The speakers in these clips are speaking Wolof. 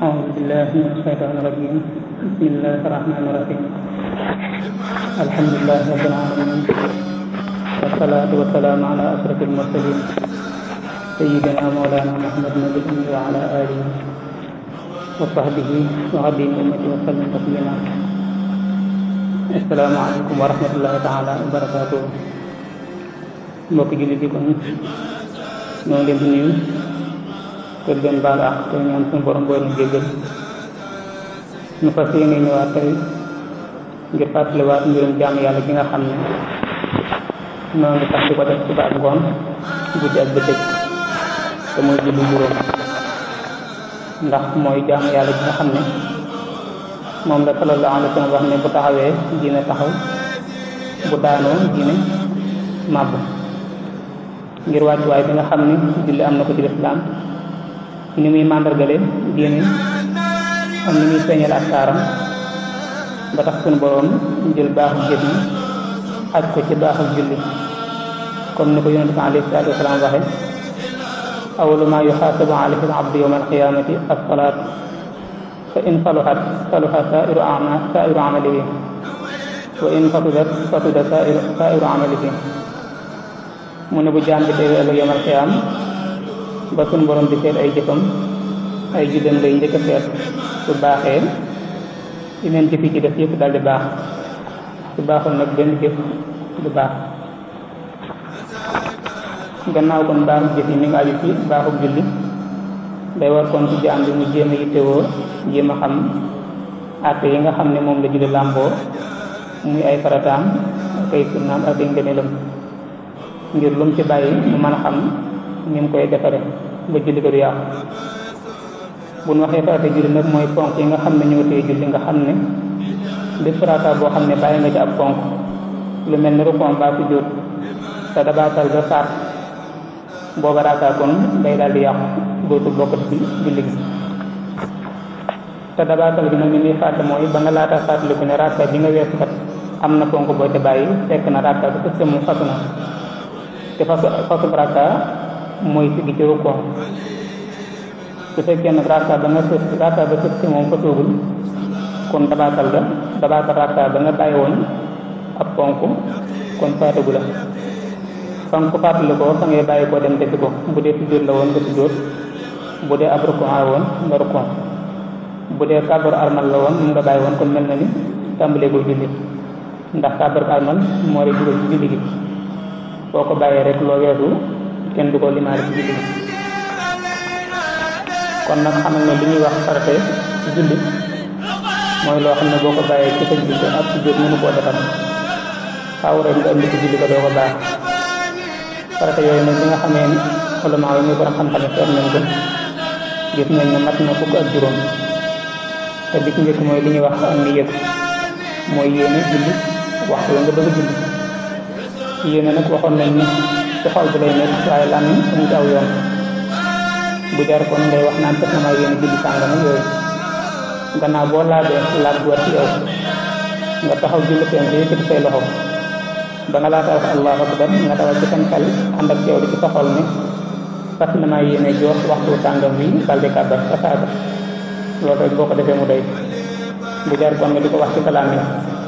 أعوذ بالله من الشيطان الرجيم بسم الله الرحمن الرحيم الحمد لله رب العالمين والصلاة والسلام على أشرف المرسلين سيدنا مولانا محمد نبي وعلى آله وصحبه وخديم أمته وسلم تسليما السلام عليكم ورحمة الله تعالى وبركاته mbokki jullit yi kon ñoo ngi leen di nuyu te leen baal ak te ñaan suñu borom boo leen jéggal ñu fas yéene ñëwaat tey ngir fàttaliwaat mbirum jaamu yàlla gi nga xam ne noo ngi tax di ko def suba ak ngoon guddi ak bëccëg te mooy julli juróom ndax mooy jaamu yàlla gi nga xam ne moom la sallallahu alayhi wa sallam wax ne bu taxawee diine taxaw bu daanoo diine màbb ngir wàccuwaay bi nga xam ne julli am na ko ci lislaam ni muy màndargale diine am ni muy feeñal ak taaram ba tax suñu boroom jël baaxu jëf yi aj ko ci baaxu julli comme ni ko yonent bi alayhi salaatu wasalaam waxe awalu ma yuxaasabu alayhi al-abdu yawma al-qiyaamati as-salaat fa in saluhat saluha saa'iru ama saa'iru amalihi wa in fasudat fasuda saa'iru saa'iru amalihi mu ne bu jaam bi teewee ëllëg yawmal qiyaam ba suñu borom di seet ay jëfam ay juddam lay njëkk a seet su baaxee yeneen jëf yi ci def yëpp daal di baax su baaxul nag benn jëf du baax gannaaw kon baaxu jëf yi mi ngi aju ci baaxu julli day war kon ci jaam bi mu jéem a yittewoo jéem a xam àtte yi nga xam ne moom la julli làmboo muy ay farataam ak ay sunnaam ak ay ngëneelam ngir lu mu ci bàyyi mu mën a xam ni mu koy defare ba julli ko du yàqu bu ñu waxee farata julli nag mooy ponk yi nga xam ne ñoo tee julli nga xam ne bépp farata boo xam ne bàyyi nga ci ab ponk lu mel ni rukon baa su jóot te dabaatal ba faat booba raaka kon day daal di yàqu dootul bokk ci julli gi te dabaatal bi nag ni muy fàtte mooy ba nga laata fàttaliku ne raaka bi nga weesu kat am na ponk boo ca bàyyi fekk na raaka bi sëste moom fasu na te fasu fasu raaka mooy siggi ci rukon su fekkee nag raaka ba nga sës raaka ba sëste moom fasuugul kon dabaatal ga dabaatal raaka ba nga bàyyi woon ab ponk kon faatagu la fa nga ko fàttali ko fa ngay bàyyi koo dem defi ko bu dee sujjóot la woon nga sujjóot bu dee ab rukon la woon nga rukon bu dee kàbbaru armal la woon mun nga bàyyi woon kon mel na ni tàmbalee ko julli ndax kàbbaru armal moo lay dugal ci julli gi boo ko bàyyee rek loo weesu kenn du ko limaale ci julli gi kon nag xamal ne li ñuy wax farate ci julli mooy loo xam ne boo ko bàyyee ci sa julli ak sujjóot mënu koo defar faaw rek nga indi ci julli ko doo ko baax farata yooyu nag bi nga xamee ni ulama yi muy borom xam-xam seet nañ ko gis nañ ne mat na fukk ak juróom te bi ci njëkk mooy li ñuy wax ak ni yëg mooy yéene julli waxtu nga bëgg a julli yéene nag waxoon nañ ne ci xol bi lay nekk waaye làmmiñ amu ci aw yoon bu jar kon ngay wax naan fekk na maa yéene julli sàngam yooyu gannaaw boo laabee laab bu war ci yow nga taxaw julli seen te yëkkati say loxo ba nga laata wax allahu akbar nga dawal ci seen xel ànd ak teewlu ci sa xol ne fas na maa yéene jox waxtu sàngam wi balde kàbbar sa saaga loolu rek boo ko defee mu doy bu jar kon nga di ko wax ci kalaam yi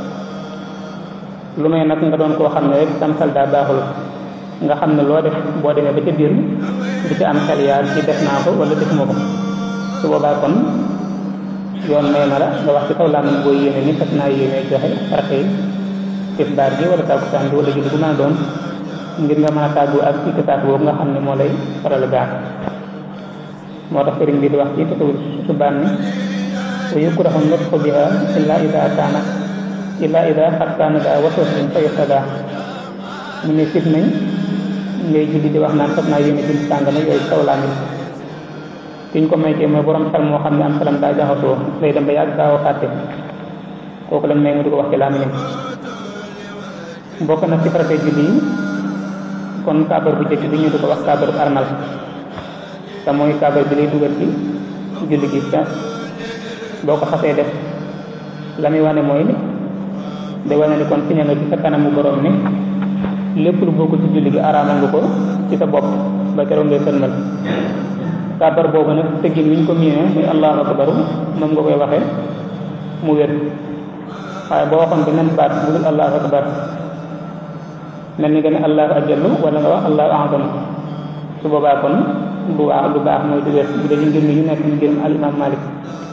lu may nag nga doon koo xam ne rek sam xel daa baaxul nga xam ne loo def boo demee ba ca biir di ci am xel yaar ci def naa ko wala defuma ko su boobaa kon yoon may na la nga wax ci kaw làmmiñ boo yéene ni fas naa yéene joxe rake yi tisbaar gi wala takkusaan bi wala julli bu mën a doon ngir nga mën a tàggu ak ci saat boobu nga xam ne moo lay faral gaar moo tax sëriñ bi di wax ci tasawur subaan ni wa yukrahu nutqu biha illa ida kaana illa ida xat kaana daa waswasin fa yustada mu ne sib nañ ngay julli di wax naan fas naa yéene julli sàngama yooyu kaw laa nit kiñ ko may kee mooy borom xel moo xam ne am xelam daa jaxasoo lay dem ba yàgg gaaw a fàtte kooku lañ may mu di ko wax ci làmmiñam bokk na ci farate julli yi kon kaabar bu jëkk bi ñu di ko wax kaabaru armal te mooy kaabar bi lay dugal ci julli gi te boo ko xasee def la muy wane mooy ni day wane ni kon siñe nga ci sa kanamu borom ni lépp lu bokkul ci julli gi araamal nga ko ci sa bopp ba keroog ngay sëlmal kàbbar boobu nag tëggin wi ñu ko miine muy allahu akbar moom nga koy waxee mu wér waaye boo waxoon beneen baat bu dul allahu akbar mel ni nga ne allahu ajallu wala nga wax allahu a'zam su boobaa kon lu baax lu baax mooy du wér bu dee ngir mi ñu nekk ñu ngir al imam malik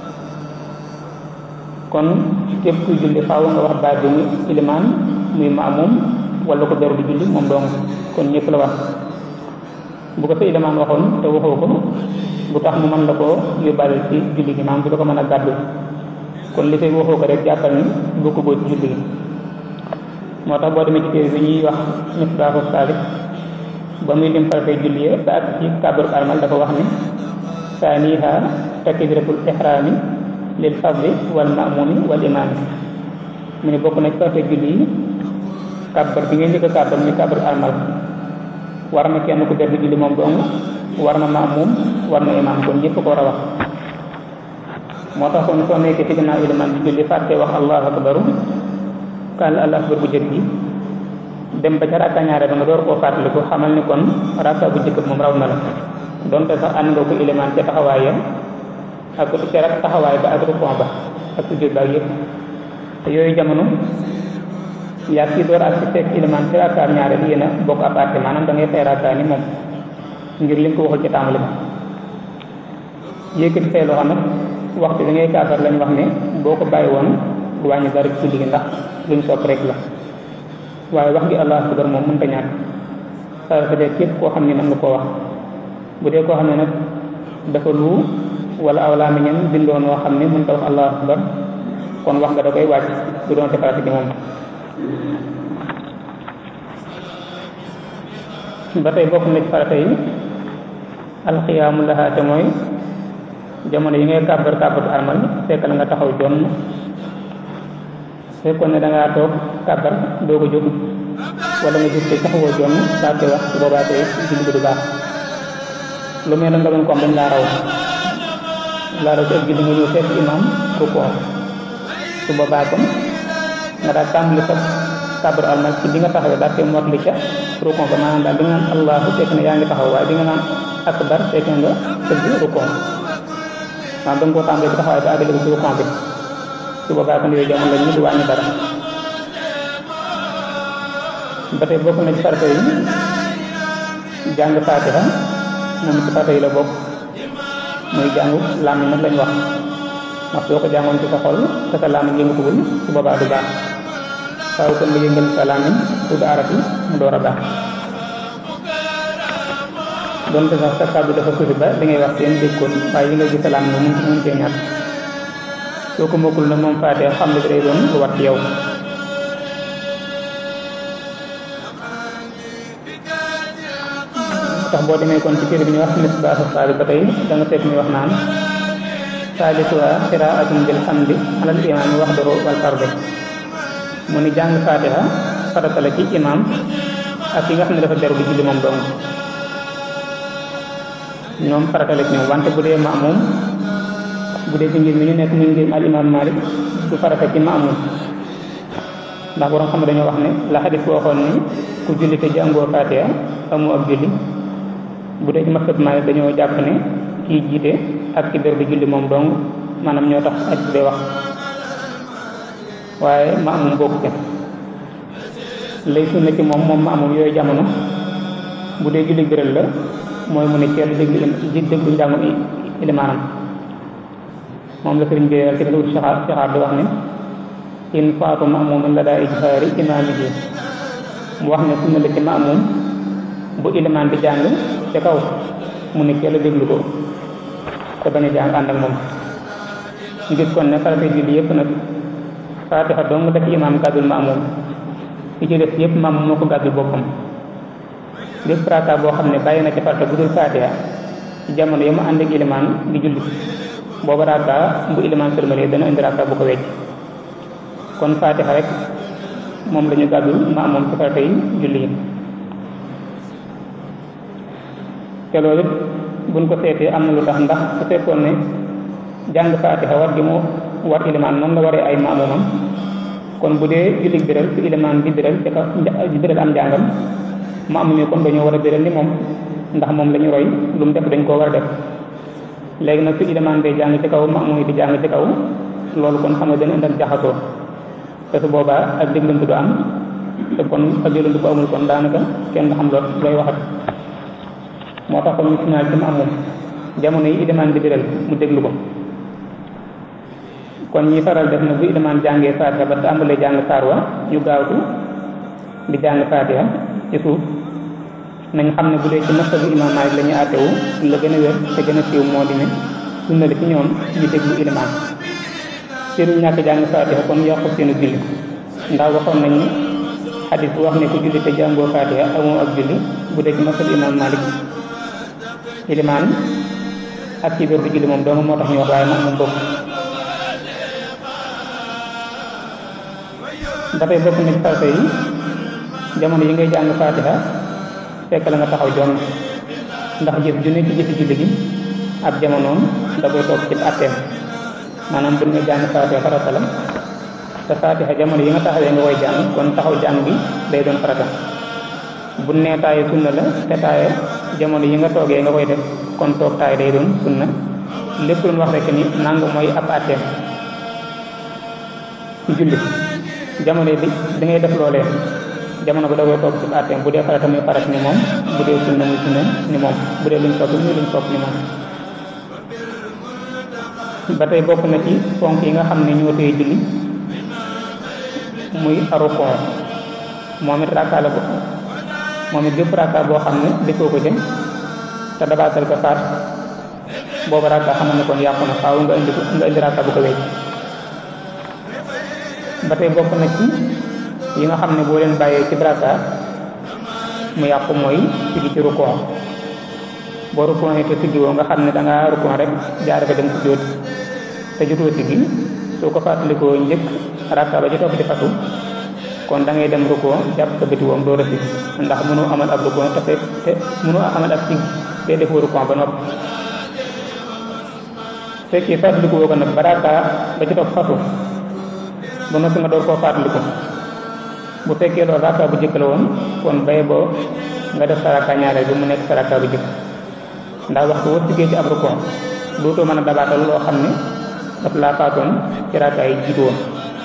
kon képp kuy julli faaw nga wax baat bi muy ilimaan muy maamum wala ko beru di julli moom dong kon ñëpp la wax bu ko sa ilimaan waxoon te waxoo ko bu tax mu mën la koo yóbbaale ci julli gi maam du la ko mën a gàddu kon li fay waxoo ko rek jàppal ni bokk boo ci julli gi moo tax boo demee ci téere bi ñuy wax misbaahu saalik ba muy lim faratay julli ya ba ak ci kàbbaru armal dafa wax ni saaniha takbiratul ihraami lil fadli wal maamumi wal imaami mu ne bokk na ci faratay julli yi kàbbar bi ngeen njëkk a kàbbar muy kàbbaru armal war na kenn ku def julli moom dong war na maamum war na imaam kon ñëpp ko war a wax moo tax kon soo nekkee ci ginnaaw ilimaan di julli fàtte wax allahu akbaru kaal allahu akbar bu jëkk bi dem ba ca rakka ñaare ba nga door koo fàttaliku xamal ni kon rakka bu jëkk moom raw na la donte sax ànd nga ko ilimaan ca taxawaay ya ak ca rak taxawaay ba ak rukon ba ak sujjóot ba ak yëpp te yooyu jamono yaa kii door ak ci fekk ilimaan ci rakkaam ñaare bi yéen a bokk ab àtte maanaam da ngay fay rakka ni moom ngir li nga ko waxul ci tàmbali ba yëkkati say loxo nag waxtu bi ngay kàbbar lañ wax ne boo ko bàyyi woon du wàññi dara ci julli gi ndax luñ sopp rek la waaye wax gi allahu akbar moom mënta ñàkk saa su dee képp koo xam ne mën nga koo wax bu dee koo xam ne nag dafa lu wala aw làmmiñam bindoon woo xam ne mënta wax allahu akbar kon wax nga da koy wàcc du doon ci farata ci moom ba tey bokk na ci farata yi alxiyaamu lahaa te mooy jamono yi ngay kàbbar kàbbatu armal fekk la nga taxaw jonn fekkoon ne da ngaa toog kàbbar doo ko jóg wala nga jóg te taxawoo jonn daa koy wax su boobaa tey julli bi du baax lu mel ne nga doon ko am dañ laa raw laa raw ci ak julli nga ñëw fekk imam rukkoo su boobaa kon nga daal tàmbali sa kàbbar armal ci bi nga taxawee daa koy motli ca rukkoo ba maanaam daal bi nga naan allahu fekk ne yaa ngi taxaw waaye bi nga naan akbar fekk nga tëgg rukkoo maanaam da nga koo tàmbalee ci taxawaay ba àggale ko ci rukkoo bi su boobaa kon yooyu jamono la ñu du wàññi dara ba tey bokk na ci farata yi jàng faatiha moom ci farata yi la bokk muy jàngu làmmiñ nag lañ wax ndax boo ko jàngoon ci sa xol te sa làmmiñ yëngatugul su boobaa du baax waaw kon nga yëngal sa làmmiñ tudd arab yi mu door a baax donte sax sa kàddu dafa suufi ba li ngay wax seen déggoon waaye yi nga gis sa làmmiñ mun mun cee ñàkk soo ko mokkul nag moom faatee xam ne day doon lu wat ci yow tax boo demee kon ci téere bi ñu wax misbaahu saali ba tey da nga fekk muy wax naan saalisuha qiraatun bil hamdi alal imaami waxdahu wal fardi mu ni jàng faatiha farata la ci imaam ak ki nga xam ne dafa beru di julli moom dong ñoom farata la ci ñoom wante bu dee maamum bu dee ci ngir mi ñu nekk muy ngir al imam malik du farata ci maamum ndax borom xam ne dañoo wax ne la xadis bu waxoon ni ku julli te jàngoo faatiha amu ab julli bu dee ci masab malik dañoo jàpp ne kii jiite ak ci beru di julli moom dong maanaam ñoo tax aj bee wax waaye maamum bokku ca lay sunna ci moom moom maamum yooyu jamono bu dee julli biral la mooy mu ne ceel déglu ji déglu njàngum ilimaanam moom la sëriñ bi ci dul saxaar saxaar di wax ne in faatu maamumin la daa ijhaari imaamihi mu wax ne sunna la ci maamum bu ilimaan di jàng ca kaw mu ne ceel déglu ko te bañ a jàng ànd ak moom ñu gis kon ne farata julli yëpp nag faatixa dong la ci imaam gàddul maamum li ci des yëpp maamum moo ko gàddul boppam lépp raaka boo xam ne bàyyi na ci farata bu dul faatiha ci jamono yi mu ànd ak ilimaan di julli booba raaka bu ilimaan sërmalee dana indi raaka bu ko wecc kon faatiha rek moom la ñu gàddul maamum ci farata yi julli yi te loolu buñ ko seetee am na lu tax ndax su fekkoon ne jàng faatiha war gi mu war ilimaan noonu la waree ay maamumam kon bu dee julli biral su ilimaan di biral ci ka di biral am njàngam maamum yi kon dañoo war a biral ni moom ndax moom la ñu roy lu mu def dañ koo war a def léegi nag su ilimaan day jàng ci kaw maamuum yi di jàng ci kaw loolu kon xam nga dana indi ak jaxasoo te su boobaa ak déglantu du am te kon ak déglantu bu amul kon daanaka kenn du xam lool looy waxat moo tax kon ñu signal ci maamuum jamono yi ilimaan di biral mu déglu ko kon ñi faral def na bu ilimaan jàngee faatiha ba tàmbalee jàng saar wa ñu gaawtu di jàng faatiha ci suuf nañ xam ne bu dee ci masabu imaam Maalik la ñuy àttewu la gën a wér te gën a siiw moo di ne sunna la ci ñoom ñu déglu ilimaan seenu ñàkk jàng faatiha kon yàqu seenu julli ndax waxoon nañ xadis bu wax ne ku julli te jàngoo faatiha amoo ak julli bu dee ci masabu imaam Maalik ilimaan ak ci biir du julli moom doomu moo tax ñu wax waaye moom moom bokk dafay bokk na ci farata yi jamono yi ngay jàng faatiha fekk la nga taxaw jonn ndax jëf ju ne ci jëfi julli gi ab jamonoom da koy toog ci atteem maanaam bu nga jàng faatiha farata la te faatiha jamono yi nga taxawee nga koy jàng kon taxaw jàng bi day doon farata bu nee taaye sunna la te taaye jamono yi nga toogee nga koy def kon toog taay day doon sunna lépp lu wax rek ni nangu mooy ab atteem ci julli jamono bi da ngay def loolee jamono ba da koy toog ci atteem bu dee farata muy farat ni moom bu dee sunna muy sunna ni moom bu dee luñ sopp muy luñ sopp ni moom ba tey bokk na ci ponk yi nga xam ne ñoo tey julli muy arukon moom it rakka la ko moom it bépp rakka boo xam ne defoo ko jëm te dabaatal ko faat boobu rakka xamal ne kon yàqu na faaw nga indi ko nga indi rakka bu ko wecc ba tey bokk na ci yi nga xam ne boo leen bàyyee ci rakka mu yàqu mooy sigi ci rukon boo rukon te siggiwoo nga xam ne dangaa rukon rek jaare fa dem si jóot te jotoo sigi soo ko fàttalikoo njëkk rakka ba ci topp di fatu kon da ngay dem rukon jàpp sa bëti woom doo rësi ndax mënoo amal ab rukon te fekk te mënoo amal ab sig te defoo rukon ba noppi fekkee fàttaliku woo ko nag ba rakka ba ci topp fatu ba noppi nga door koo fàttaliku bu fekkee loolu rakka bu jëkk la woon kon bay boo nga def sa rakka ñaareel bi mu nekk sa rakka bu jëkk ndax waxtu woo siggee ci ab rukon dootoo mën a dabaatal loo xam ne daf laa faatoon ci rakka yi jiitu woon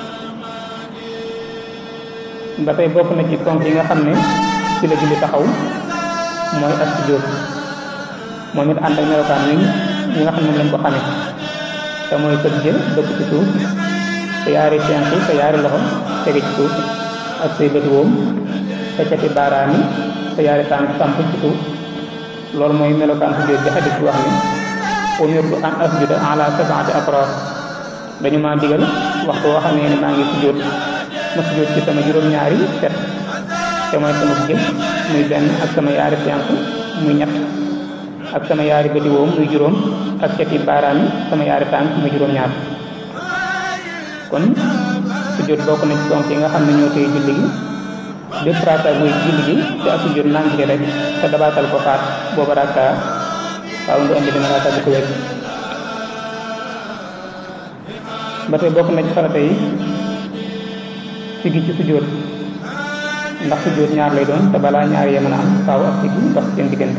ba tey bokk na ci ponk yi nga xam ne ci la julli taxaw mooy ak sujjóot moom it ànd ak melokaan yi ñi nga xam ne lañ ko xamee te mooy sëb jë dëpp ci suuf te yaari tenk te yaari loxo tege ci suuf ak say bëti woom te cati baaraam yi te yaari tànk samp ci suuf loolu mooy melokaan sujjóot bi xadis bi wax ni umirtu an asjuda ala sab'ati afrar dañu maa digal waxtu woo xam ne maa ngi sujjóot ma sujjóot ci sama juróom-ñaari set te mooy sama jëm muy benn ak sama yaari tenk muy ñett ak sama yaari bëti woom muy juróom ak cati baaraam yi sama yaari tànk muy juróom-ñaar kon sujjóot bokk na ci ponk yi nga xam ne ñoo tey julli gi bépp raaka buy julli gi te ak sujjóot nangi rek te dabaatal ko faat booba raaka waaw nga indi dina raaka bu ko wecc ba tey bokk na ci farata yi sigi ci sujjóot ndax sujjóot ñaar lay doon te balaa ñaar yee mën a am faaw ak sigi dox seen diggante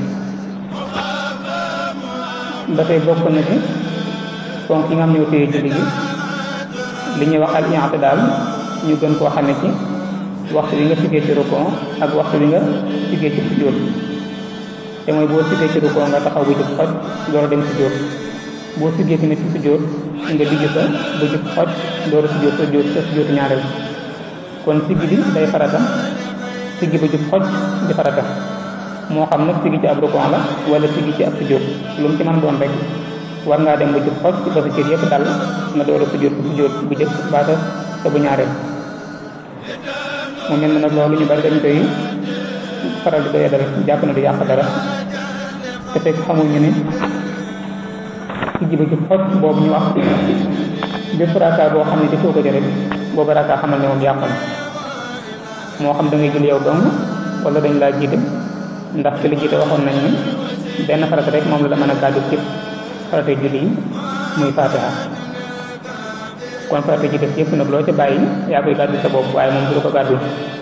ba tey bokk na ci ponk yi nga xam ne ñoo tey julli gi li ñuy wax al i'tidaal ñu gën koo xame ci waxtu bi nga siggee ci rukon ak waxtu bi nga siggee ci sujjóot te mooy boo siggee ci rukon nga taxaw bu jub xoj door a dem sujjóot boo siggee tamit ci sujjóot nga digg sa bu jub xoj door a sujjóot sa sujjóot sa sujjóotu ñaareel kon siggi bi day farata siggi bu jub xoj di farata moo xam nag siggi ci ab rukon la wala siggi ci ab sujjóot lu mu ci mën doon rek war ngaa dem ba jub xoj ba sa cër yëpp dal nga door a sujjóot bu sujjóot bu jëkk baata sa bu ñaareel mu mel ne nag loolu ñu bari dañ koy faral di doya dara jàpp na du yàq dara te fekk xamuñu ne ci jiba jub xoj boobu ñu wax bépp raaka boo xam ne defoo ko rek boobu raaka xamal ne moom yàqu na moo xam da ngay jël yow dong wala dañ laa jiite ndax ci li jiite waxoon nañ ne benn farata rek moom la la mën a gàddu ci farata julli yi muy fatiha kon farata ji def yëpp nag loo ci bàyyi yaa koy gàddu sa bopp waaye moom du ko gàddu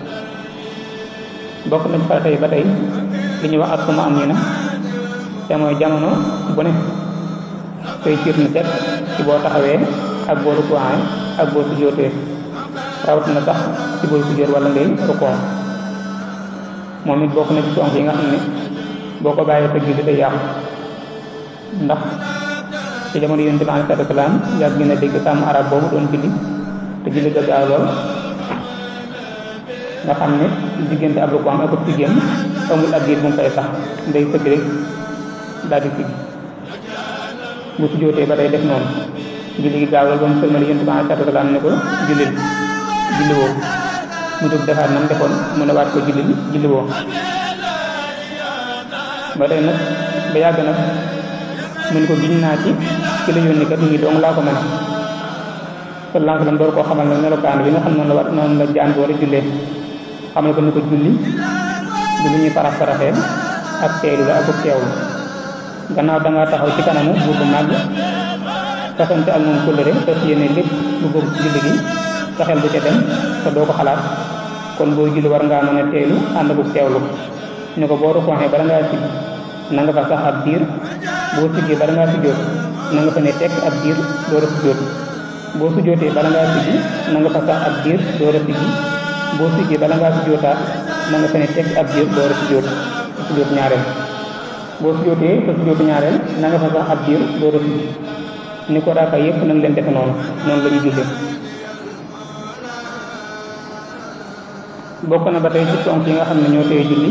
bokk nañ farata yi ba tey li ñuy wax ak suma am ñu ne te mooy jamono bu ne tey ciir na set ci boo taxawee ak boo rukuwaay ak boo sujjóotee rawat na sax ci booy sujjóot wala ngay rukkoo moom it bokk na ci ponk yi nga xam ne boo ko bàyyee sa julli day yàqu ndax ci jamono yonent bi alayhi salaatu salaam yàgg na dégg sàmm arab boobu doon julli te julli ga gaaw lool nga xam ne diggante ab rukuwaam ak ab sujjóotam amul ab diir bu mu fay sax day sëgg rek daal di sigg bu sujjóotee ba day def noonu julli gi gaaw lool ba mu sëlmal yonent bi alayhi salaatu salaam ne ko jullil julli woo mu jóg defaat nam defoon mu ne waat ko julli julli woo ba tey nag ba yàgg nag mu ne ko giñ naa ci ci la yónni kat nii dong laa ko mën sallallahu alayhi wa sallam door koo xamal ne melokaan bi nga xam noonu la war noonu la jaan bi war a jullee xam ne ko ni ko julli du lu ñuy parax paraxee ak teelu la ak teewlu gannaaw dangaa taxaw ci kanamu buur bu màgg fasante ak moom kóllëre fas yéene lépp lu bokk ci julli gi sa xel du ca dem te doo ko xalaat kon boo julli war ngaa mën a teelu ànd ak teewlu ni ko boo rukkooxee bala ngaa sigg na nga fa sax ab diir boo siggee bala ngaa sujjóot na nga fa ne tekk ab diir door a sujjóot boo sujjóotee bala ngaa siggi na nga fa sax ab diir door a siggi boo siggee bala ngaa sujjóotaat na nga fa ne tekk ab diir door a sujjóot sujjóot ñaareel boo sujjóotee sa sujjóotu ñaareel na nga fa sax ab diir door a siggi ni ko raaka yëpp na nga leen defe noonu noonu la ñu jullee bokk na ba tey ci ponk yi nga xam ne ñoo tey julli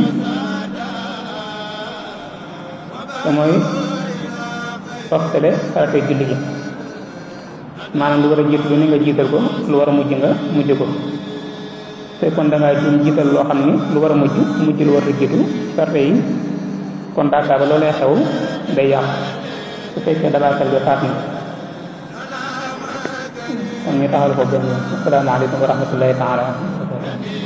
te mooy softale faratay julli gi maanaam lu war a jiitu lu ni nga jiital ko lu war a mujj nga mujj ko te kon da ngaa jum jiital loo xam ni lu war a mujj mujj lu war a jiitu farte yi kon daaka ba loolee xew day yàqu su fekkee dabaatal bi faat na kon ñu taxal ko benn asalaamaaleykum wa rahmatullahi taala